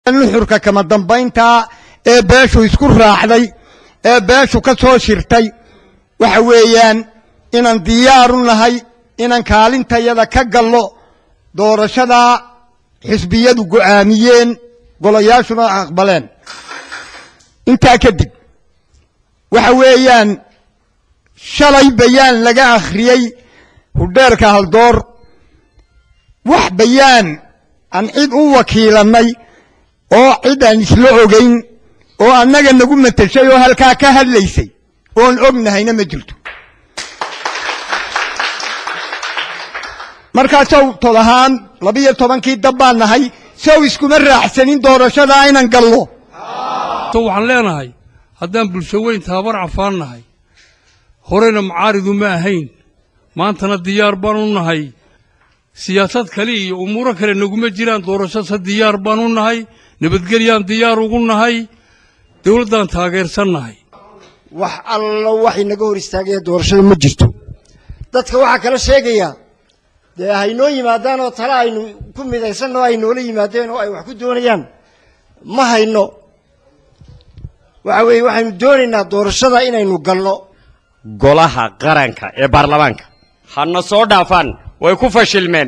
nuxurka kama dambaynta ee beeshu isku raacday ee beeshu ka soo shirtay waxa weeyaan inaan diyaaru nahay inaan kaalintayada ka gallo doorashadaa xisbiyadu go'aamiyeen golayaashuna aqbaleen intaa kadib waxa weeyaan shalay bayaan laga akhriyey hudheerka haldoor wax bayaan aan cid u wakiilannay oo cid aan isla ogayn oo annaga nagu mateshay oo halkaa ka hadlaysay oon ognahayna ma jirto markaasow tod ahaan labiyo tobankii dab baan nahay sow iskuma raacsanin doorashadaa inaan gallo waxaan leenahay haddaan bulsho weyn taabar cafaan nahay horena mucaaridu ma ahayn maantana diyaar baan u nahay siyaasad kale iyo umuuro kale naguma jiraan doorashase diyaar baan u nahay nabadgelyaan diyaar ugu nahay dawladdaan taageersan nahay wax allo waxay naga hor istaagaya doorashada ma jirto dadka waxaa kala sheegayaa dee haynoo yimaadaan oo tale aynu ku midaysanno ay noola yimaadeen oo ay wax ku doonayaan ma hayno waxa weeye waxaynu doonaynaa doorashada inaynu galno golaha qaranka ee baarlamaanka hana soo dhaafaan way ku fashilmeen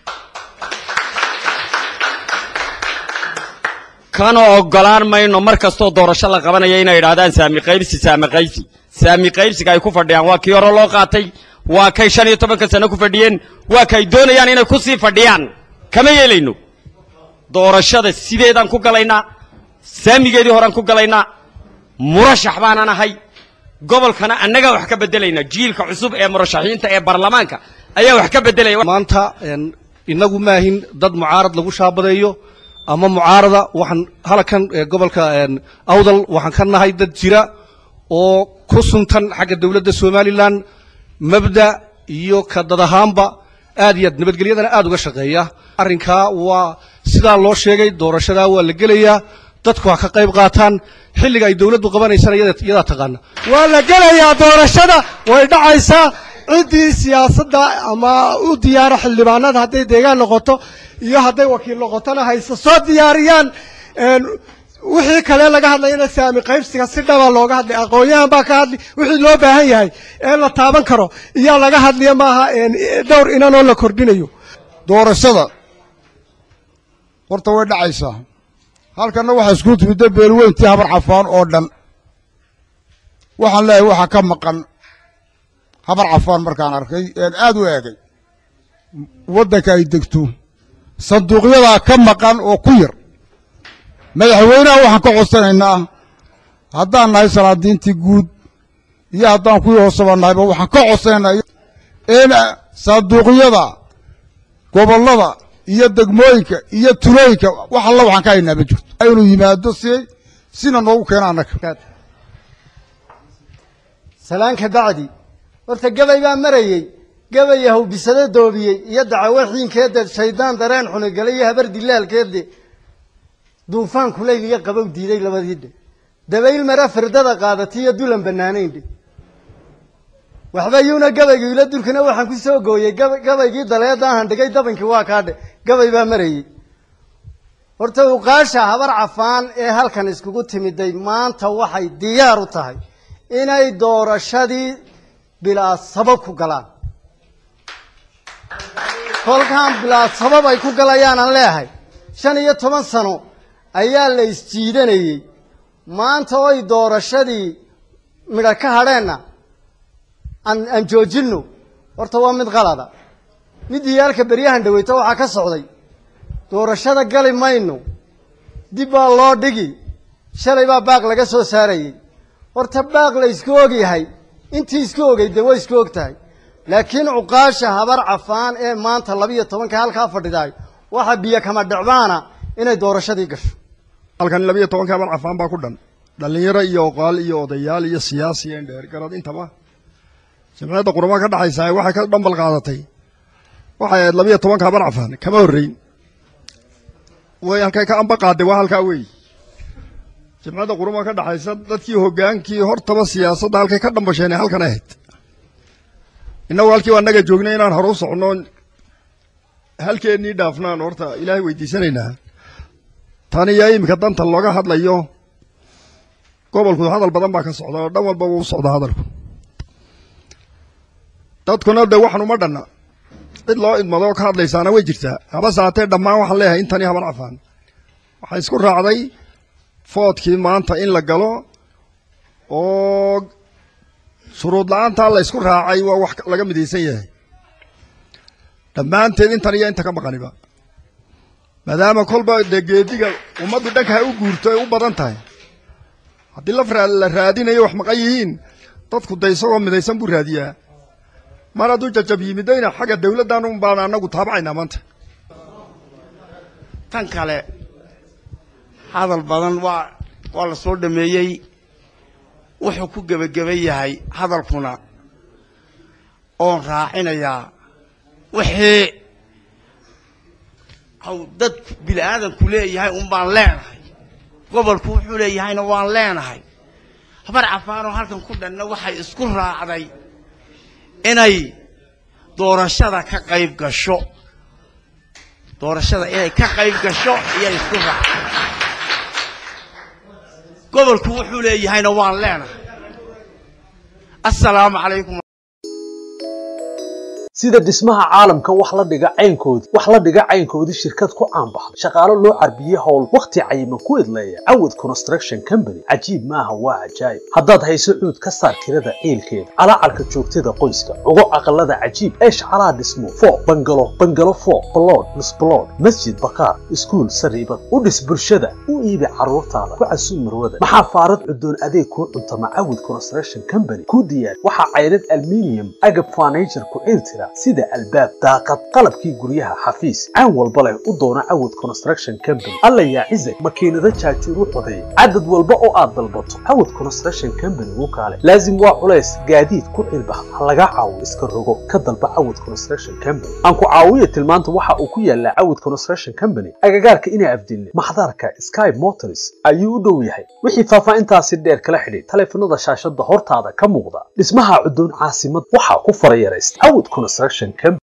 kana oggolaan mayno mar kastoo doorasho la qabanaya inay idhaahdaan saami qaybsi saami qaybsi saami qaybsiga ay ku fadhiyaan waa kii hore loo qaatay waa kay shan iyo tobanka sano ku fadhiyeen waa kay doonayaan inay ku sii fadhiyaan kama yeelayno doorashada sideedaan ku galaynaa saamigeedii horean ku galaynaa murashax baanan ahay gobolkana annagaa wax ka bedelaynaa jiilka cusub ee murashaxiinta ee baarlamaanka ayaa wax ka bedelaya maanta inagu maahin dad mucaarad lagu shaabadeeyo ama mucaarada waxaan halkan gobolka awdal waxaan ka nahay dad jira oo ku suntan xagga dowladda somalilan mabda iyo ka dad ahaanba aad iyo aad nabadgelyadana aad uga shaqeeya arrinkaa waa sidaa loo sheegay doorashadaa waa la gelayaa dadku ha ka qayb qaataan xilliga ay dowladdu qabanaysana iyadaa taqaana waa la gelayaa doorashada way dhacaysaa ciddii siyaasadda ama u diyaara xildhibaanada hadday deegaan noqoto iyo hadday wakiil noqotona hayse soo diyaariyaan wixii kale laga hadlayana saami qaybsiga si dhaba looga hadlay aqoon-yahan baa ka hadli wixii loo baahan yahay ee la taaban karo iyaa laga hadliya maaha dhowr inanoo la kordhinayo doorashada horta way dhacaysaa halkanna waxaa isku timidda beelweyntii habar cafaan oo dhan waxaan leeyahay waxaa ka maqan habar cafaan markaan arkay een aad u eegay waddanka ay degto sanduuqyadaa ka maqan oo ku yar madaxweynaha waxaan ka codsanaynaa haddaan nahay salaadiintii guud iyo haddaan kuwii hooseba nahayba waxaan ka codsanaynaa in sanduuqyada gobollada iyo degmooyinka iyo tulooyinka wax alla waxaan ka haynaa ma jirto inuu yimaado si sina noogu keena annaga salaanka bacdi horta gabay baa marayey gabay hawbisado doobiyey iyo dacawo xiinkeede shaydaan dareen xunigale iyo habar dilaalkeede duufaan kulayl iyo qabow diiday labadii dhe dabayl mara firdada qaadati iyo dulan bannaanayn dhe waxba yuuna gabaygu ila dulkina waxaan ku soo gooyey gabaygii daleedaahan dhigay dabankii waa kaa dhe gabay baa marayey horta uqaasha habar cafaan ee halkan iskugu timiday maanta waxay diyaar u tahay inay doorashadii bilaa sabab ku galaan kolkaan bilaa sabab ay ku galayaan aan leehay shan iyo toban sano ayaa la isjiidanayey maanta oy doorashadii midha ka hadheenna aan aan joojinno horta waa mid qalada mid iyaalka beryahan dhaweyto waxaa ka socday doorashada gali mayno dib baa loo dhigi shalay baa baaq laga soo saarayey horta baaq la isku ogyahay intii isku ogay dee way isku og tahay laakiin cuqaasha habar cafaan ee maanta labiyo tobanka halkaa fadhidaay waxa biyo kama dhicbaana inay doorashadii gasho halkan labiyo tobanka habar cafaan baa ku dhan dhallinyaro iyo oqaal iyo odayaal iyo siyaasi iyo indheergarad intaba jamciyadda qurama ka dhaxaysaa waxay ka dhambal qaadatay waxay ahayd labiyo tobanka habar cafaan kama horreyn way halkay ka amba qaaday waa halkaa weey jamciyadda qurama ka dhaxaysa dadkii hoggaankii hortaba siyaasadda halkay ka dhambasheen halkan ahayd innagu halkii annaga joognay inaan hore u soconno halkeennii dhaafnaan horta ilaahay weydiisanaynaa tan iyo iminka danta looga hadlayo gobolku hadal badan baa ka socda oo dhan walba wuu u socdaa hadalku dadkuna de waxan uma dhanna cid loo idmado oo ka hadlaysaana way jirtaa habase haatee dhammaan waxaan leeyahay intani haban cafaan waxaa isku raacday foodkii maanta in la galo oo shuruud la-aantaa la isku raacay waa wax laga midaysan yahay dhammaanteed intan iyo inta ka maqaniba maadaama kolba dee geediga ummaddu dhanka ha u guurto ay u badan tahay haddii laf raa la raadinayo wax maqan yihiin dadku de isagoo midaysan buu raadiyaa mar hadduu jajab yimidayna xagga dawladdan un baan annagu taabacaynaa maanta tan kale hadal badan waa waa la soo dhameeyey wuxuu ku gebageba yahay hadalkuna oon raacinayaa wixii haw dadku bini aadamku leeyahay un baan leenahay gobolku wuxuu leeyahayna waan leenahay habar cafaanoo halkan ku dhanna waxay isku raacday inay doorashada ka qayb gasho doorashada inay ka qayb gasho iyay isku raacday gobolku wuxuu leeyahayna waan leenahay assalaamu calaykum sida dhismaha caalamka wax la dhiga caynkoodii wax la dhiga caynkoodii shirkad ku caanbaxday shaqaalo loo carbiyey howl wakhti cayiman ku idleeya cawad construction company cajiib maaha waa cajaayib haddaad hayso cuud ka saar kirada ciilkeeda calaacarka joogtada qoyska ugo aqalada cajiib ee shacalaha dhismo fo bangalo bangalo fo balood misbalood masjid bakaar iskuul sariibad u dhis bulshada u iibi carruurtaada ku casuum marwada maxaa faarad cudoon adeeg kuu cuntama cawad construction company ku diyaar waxaa caynad aluminium agab furniture ku ciiltira sida albaab daaqad qalabkii guryaha xafiis caan walba leh u doona cawad construction company alla yaa cizag makiinado jaajuur u codeeya cadad walba oo aad dalbato cawad construction company u kaale laazim waa culays gaadiid ku cilbax ha laga caawo iska rogo ka dalba cawad construction company aan ku caawiya tilmaanta waxa uu ku yaalaa cawad construction company agagaarka inaa afdilne maxdarka sky motors ayuu u dhow yahay wixii faahfaahintaasi dheer kala xidhiid taleefanada shaashada hortaada ka muuqda dhismaha cudoon caasimad waxaa ku farayaraysta cawad construction company